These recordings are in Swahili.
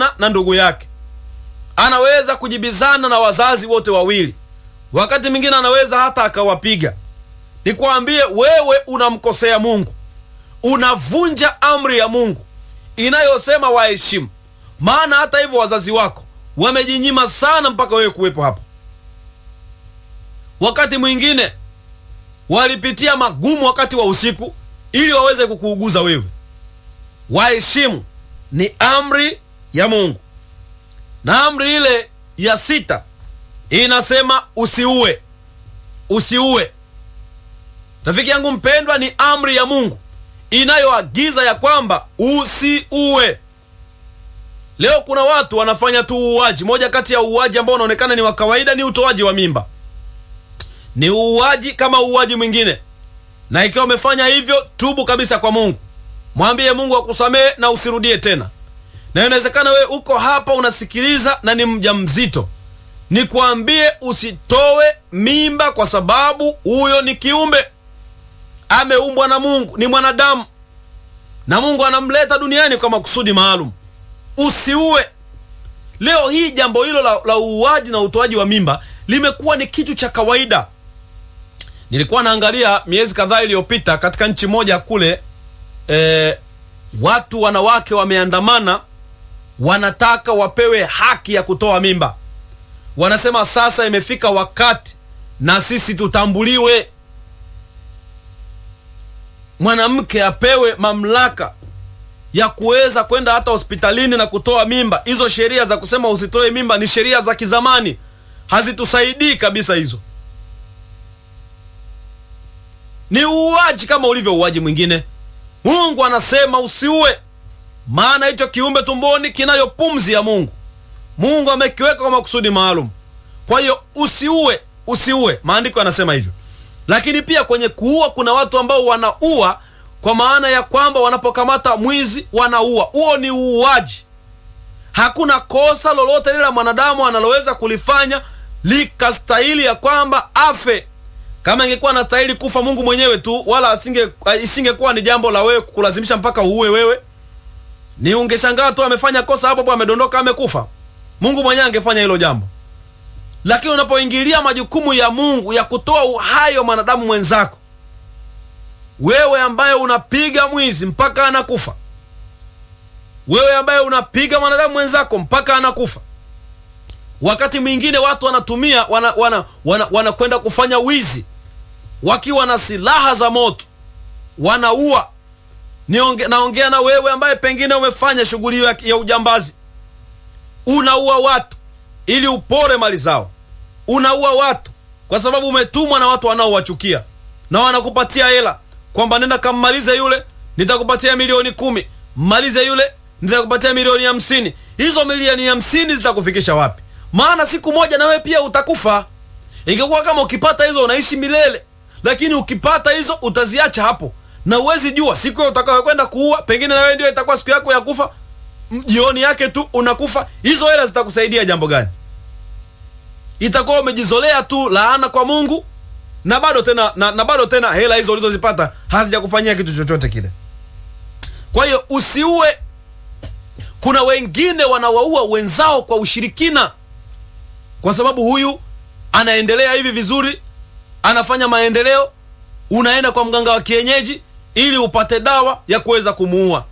kujibizana na ndugu yake, anaweza kujibizana na wazazi wote wawili, wakati mwingine anaweza hata akawapiga. Nikwambie wewe, unamkosea Mungu, unavunja amri ya Mungu inayosema waheshimu. Maana hata hivyo wazazi wako wamejinyima sana mpaka wewe kuwepo hapa. Wakati mwingine walipitia magumu wakati wa usiku ili waweze kukuuguza wewe. Waheshimu ni amri ya Mungu, na amri ile ya sita inasema usiue. Usiue, rafiki yangu mpendwa, ni amri ya Mungu inayoagiza ya kwamba usiue. Leo kuna watu wanafanya tu uuaji. Moja kati ya uuaji ambao unaonekana ni wa kawaida ni utoaji wa mimba. Ni uuaji kama uuaji mwingine, na ikiwa umefanya hivyo, tubu kabisa kwa Mungu, mwambie Mungu akusamehe na usirudie tena. Na inawezekana wewe uko hapa unasikiliza na ni mjamzito, nikwambie usitoe mimba, kwa sababu huyo ni kiumbe ameumbwa na Mungu, ni mwanadamu na Mungu anamleta duniani kwa makusudi maalum. Usiue. Leo hii jambo hilo la, la uuaji na utoaji wa mimba limekuwa ni kitu cha kawaida. Nilikuwa naangalia miezi kadhaa iliyopita katika nchi moja kule, e, watu wanawake wameandamana, wanataka wapewe haki ya kutoa mimba. Wanasema sasa imefika wakati na sisi tutambuliwe, mwanamke apewe mamlaka ya kuweza kwenda hata hospitalini na kutoa mimba. Hizo sheria za kusema usitoe mimba ni sheria za kizamani, hazitusaidii kabisa. Hizo ni uuaji kama ulivyo uuaji mwingine. Mungu anasema usiue, maana hicho kiumbe tumboni kinayo pumzi ya Mungu. Mungu amekiweka kwa makusudi maalum. Kwa hiyo usiue, usiue, maandiko yanasema hivyo. Lakini pia kwenye kuua kuna watu ambao wanaua kwa maana ya kwamba wanapokamata mwizi wanaua. Huo ni uuaji. Hakuna kosa lolote lile la mwanadamu analoweza kulifanya likastahili ya kwamba afe. Kama ingekuwa anastahili kufa Mungu mwenyewe tu, wala asinge isingekuwa ni jambo la wewe kulazimisha mpaka uue wewe, ni ungeshangaa tu amefanya kosa hapo hapo, amedondoka, amekufa. Mungu mwenyewe angefanya hilo jambo. Lakini unapoingilia majukumu ya Mungu ya kutoa uhai wa mwanadamu mwenzako wewe ambaye unapiga mwizi mpaka anakufa, wewe ambaye unapiga mwanadamu mwenzako mpaka anakufa. Wakati mwingine watu wanatumia wanakwenda wana, wana, wana kufanya wizi wakiwa na silaha za moto, wanaua. Nionge, naongea na wewe ambaye pengine umefanya shughuli hiyo ya, ya ujambazi. Unaua watu ili upore mali zao, unaua watu kwa sababu umetumwa na watu wanaowachukia na wanakupatia hela kwamba nenda kammalize yule, nitakupatia milioni kumi. Mmalize yule, nitakupatia milioni hamsini. Hizo milioni hamsini zitakufikisha wapi? Maana siku moja na wewe pia utakufa. Ingekuwa kama ukipata hizo unaishi milele, lakini ukipata hizo utaziacha hapo, na uwezi jua siku utakayokwenda kuua, pengine na wewe ndio itakuwa siku yako ya kufa. Jioni yake tu unakufa. Hizo hela zitakusaidia jambo gani? Itakuwa umejizolea tu laana kwa Mungu na bado tena na, na bado tena hela hizo ulizozipata hazijakufanyia kitu chochote kile. Kwa hiyo usiue. Kuna wengine wanawaua wenzao kwa ushirikina, kwa sababu huyu anaendelea hivi vizuri, anafanya maendeleo, unaenda kwa mganga wa kienyeji ili upate dawa ya kuweza kumuua.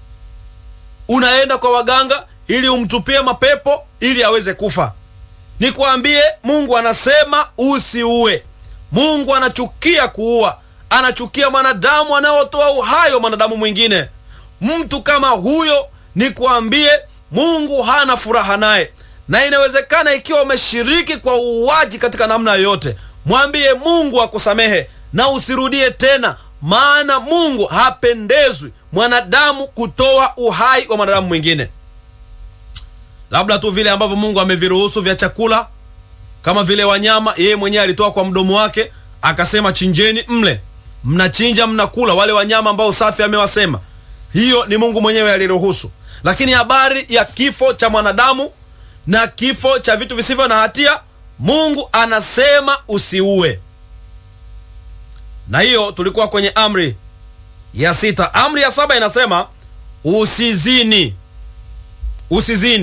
Unaenda kwa waganga ili umtupie mapepo ili aweze kufa. Nikwambie, Mungu anasema usiue. Mungu anachukia kuua, anachukia mwanadamu anayotoa uhai wa mwanadamu mwingine. Mtu kama huyo, nikwambie, Mungu hana furaha naye, na inawezekana ikiwa umeshiriki kwa uuaji katika namna yoyote, mwambie Mungu akusamehe na usirudie tena, maana Mungu hapendezwi mwanadamu kutoa uhai wa mwanadamu mwingine, labda tu vile ambavyo Mungu ameviruhusu vya chakula kama vile wanyama, yeye mwenyewe alitoa kwa mdomo wake akasema, chinjeni mle. Mnachinja mnakula wale wanyama ambao safi amewasema. Hiyo ni Mungu mwenyewe aliruhusu. Lakini habari ya kifo cha mwanadamu na kifo cha vitu visivyo na hatia, Mungu anasema usiue. Na hiyo tulikuwa kwenye amri ya sita. Amri ya saba inasema usizini, usizini.